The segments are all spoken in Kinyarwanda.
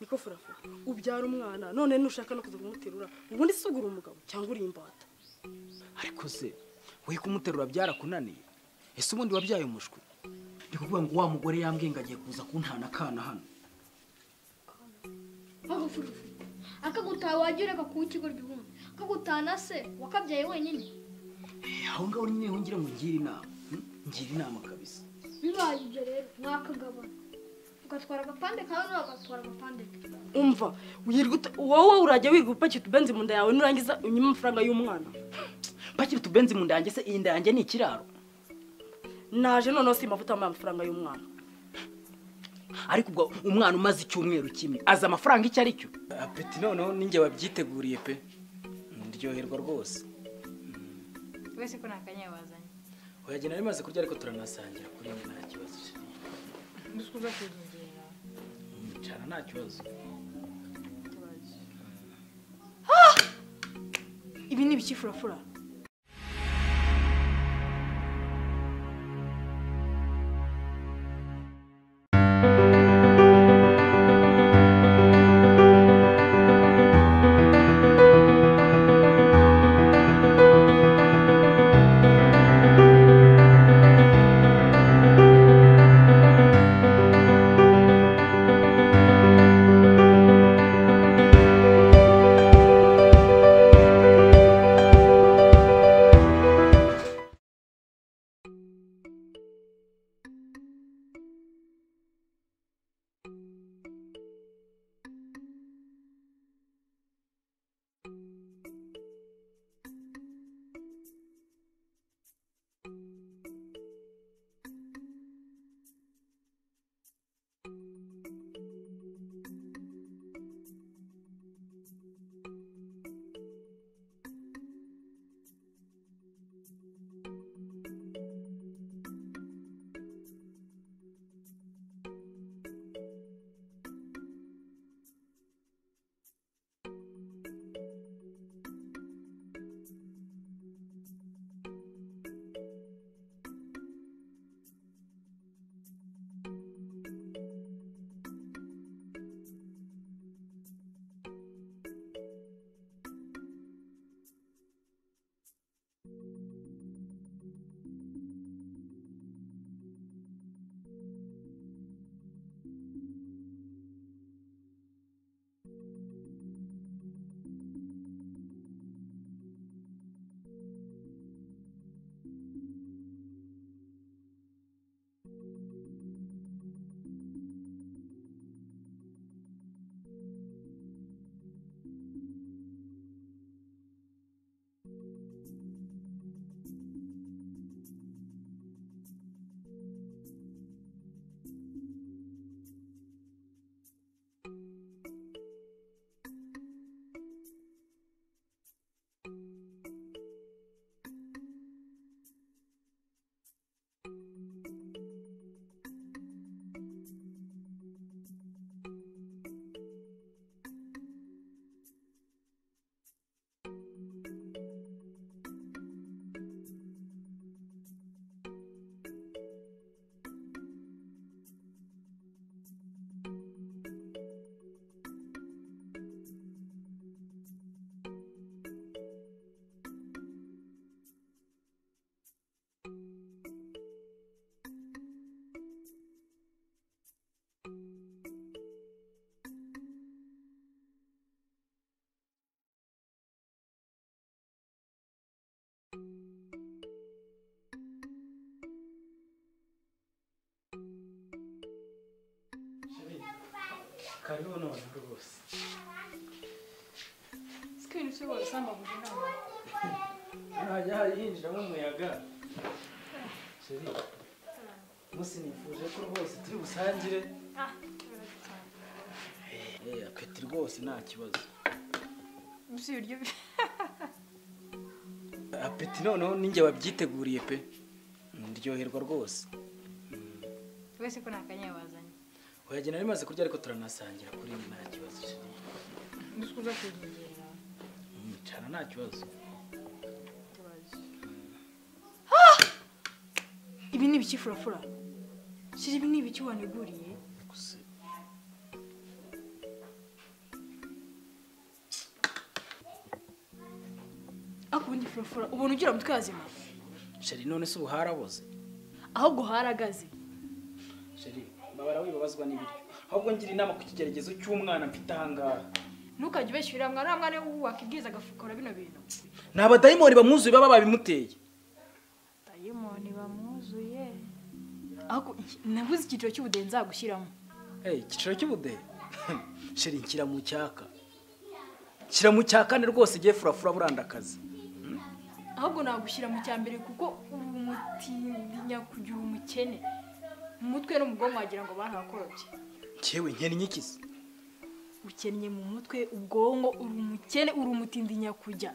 niko furafu ubyara umwana none nushaka no kuza kumuterura ubundi si ugura umugabo cyangwa uri imbata ariko se we kumuterura byarakunaniye ese ubundi wabyaye umushwi ndi kuvuga ngo wa mugore yambwiye ngo agiye kuza kuntana akana hano aho furufu akagutaha wagira agakuba ikigo ry'ubundi akagutana se wakabyaye wenyine Eh, aho ngaho nyine ho ngira ngo ngire inama hmm? ngira inama kabisa bibaye ibyo rero mwakagabana ugatwara agapande kawe n'uwo agatwara agapande ke umva wirirwa uta- wowe urajya wiga upakira utubenzi mu nda yawe nurangiza unyima amafaranga y'umwana pakira utubenzi mu nda yanjye se iyi nda yanjye ni ikiraro naje noneho si amavuta yambaye amafaranga y'umwana ariko ubwo umwana umaze icyumweru kimwe azi amafaranga icyo ari cyo apeti noneho ninjye wabyiteguriye pe ndyoherwa rwose wese ko nta kanya wazanye oya nari maze kurya ariko turanasangira kuri njye nta kibazo dusukuza kudogera ncara nta kibazo tubaze ibi ni ibiki furafura karibu none rwose siko ibintu byo wasanga buje inama hajya hinjiramo umuyaga sheri musi nifuje ko rwose turi busangire Eh, apeti rwose nta kibazo gusa ibiryo bi- apeti noneho ninjye wabyiteguriye pe ndyoherwa rwose wese ko nta kanya wazanye oya nari maze kurya ariko turanasangira kuri njye nta kibazo sheri dusukuza kudogera ncara nta kibazo tubaze ibi ni ibiki furafura shira ibi ni ibiki waneguriye kundi furafura ubona ugira umutwe yazima sheri none se ubu haraboze ahubwo haragaze sheri babara wibabazwa n'ibiryo ahubwo ngira inama ku kigeragezo cy'umwana mfite ahangaha ntukajye ubeshyurira mwana wa mwana we wakibwiriza agafukura bino bintu ni abadayimoni bamwuzuye baba babimuteye dayimoni bamwuzuye ariko iki- nabuze icyiciro cy'ubudehe nzagushyiramo Hey, icyiciro cy'ubudehe sheri nshyira mu cyaka nshyira mu cyakane rwose igihe furafura burandakazi ahubwo nagushyira mu cya mbere kuko ubu umutinya kugira umukene mu mutwe no mu bwonko wagira ngo barakorobye ngewe nkennye ikisi ukennye mu mutwe ubwonko uri umukene uri umutindinya kujya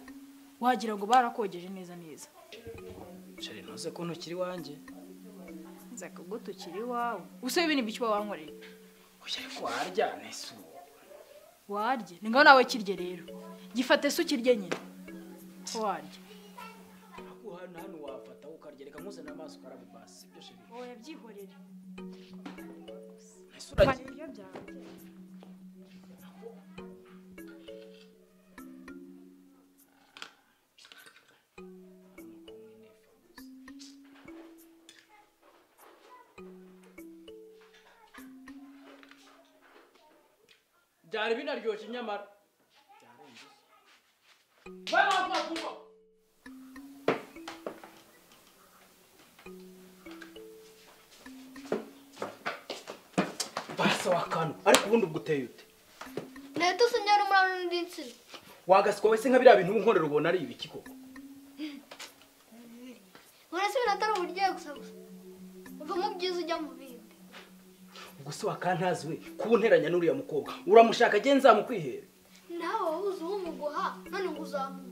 wagira ngo barakogeje neza neza sheri ntuze ko ntukiri iwanjye nzakago tukiri iwawe usaba ibintu bici uba wankoreye oya ariko warya nese ubu warye ni ngaho nawe kirye rero gifate se ukirye nyine ko warye Ahubwo hano hano wafata ukarya reka nkuzanire amazi ukarabibasi sibyo sheri wowe yabyihorera nese urajya ibiryo byanjye byari binaryoshye nyamara bana bakuma basa wakanu ariko ubundi ubwo uteye ute nayo tusunyara umurano n'indi nsina wagaswa wese nka biriya bintu uba unkorera ubona ari ibiki koko ubona se ibintu atari uburyohe gusa gusa uva mu byiza ujya mu bindi ubwo se wakantazi we kuba unteranya n'uriya mukobwa uramushaka agenda nzamukwihere nawe wabuze uwo umuguha none ngo uzamuha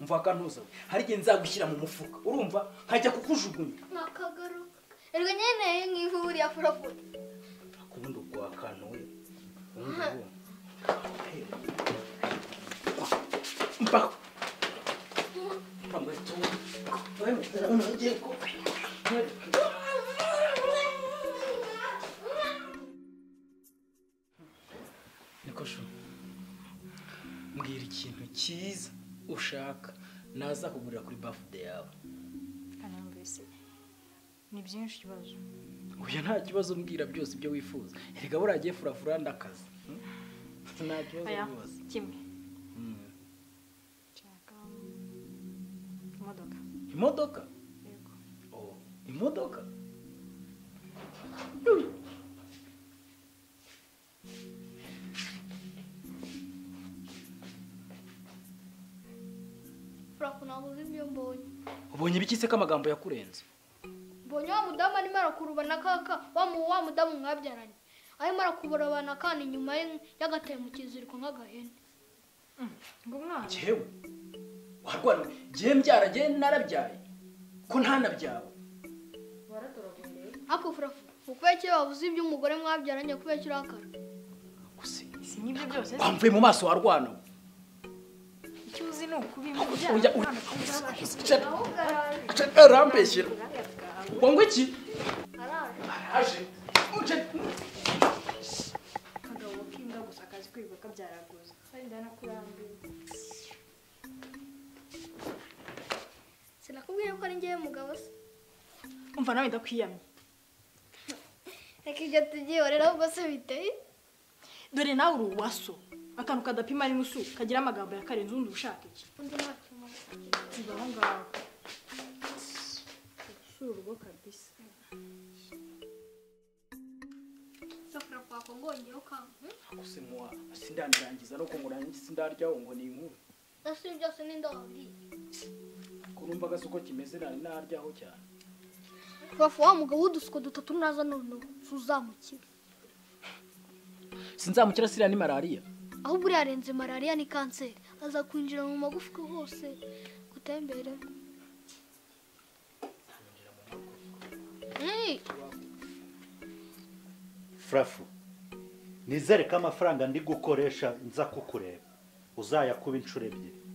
umva wakantuza we hari igihe nzagushyira mu mufuka urumva nkajya kukujugunya nakagaruka erwa nyine nk'ivu buriya furafura ariko ubundi ubwo wakantu we ubundi ubwo mpaka mpamwe tu wewe mtazamo unaje ko niko shu mbwira ikintu cyiza ushaka naza kugurira kuri birthday yawe hano mbese ni byinshi ikibazo uyu nta kibazo mbwira byose ibyo wifuza erega buragiye furafura ndakazi hmm? nta kibazo aya rwose kimwe Hmm. nshaka imodoka imodoka yego oh. imodoka furafura nabuze ibyo mbonye ubonye ibikise ko amagambo yakurenze mbonye wa mudamu arimo arakurubana kaka wa mu wa mudamu mwabyaranye arimo arakuburabana kandi inyuma ye yagateye mu kiziriko nk'agahene ngo umwana jewe warwana jewe mbyara jewe narabyaye ko ntanabyawe ariko furafura ukubera iki wabuze iby'umugore mwabyaranye kubera iki urakara gusa si n'ibyo byose se wamvuye mu maso warwana we. icyo uzi ni ukuba imbwa Oya, oya. byaba umwana kuba yabashije Shaka- shaka rambeshyera ubwo ngo iki araje araje Uje- akagabo k'imbwa gusa akazi kwibuka byaraguze kandi ndanakurambiwe sinakubwiye ko ari ngewe mugabo se umva nawe ndakwiyamye reka ibyo tubyihoreraho ubwo se biteye dore nawe uri uwaso akantu kadapima n'inusu kagira amagambo ya karenze undi ushaka iki undi ntacyo umaze biba aho ngaho se furafura ko ngongeye ukanka gusa mwa sindanirangiza nuko ngo nanjye sindaryaho ngo ni inkuru ese ibi byose ni ndababwiye kurumva gase uko kimeze nari naryaho cyane bafu wa mugabo w'udusuko dutatu naza noneho tuzamukira sinzamukira siriya ni malariya ahubwo uriya arenze malariya ni kanseri aza kwinjira mu magufwa hose gutembera Hey, furafu nizere ko amafaranga ndi gukoresha nza kukureba uzayakube inshuro ebyiri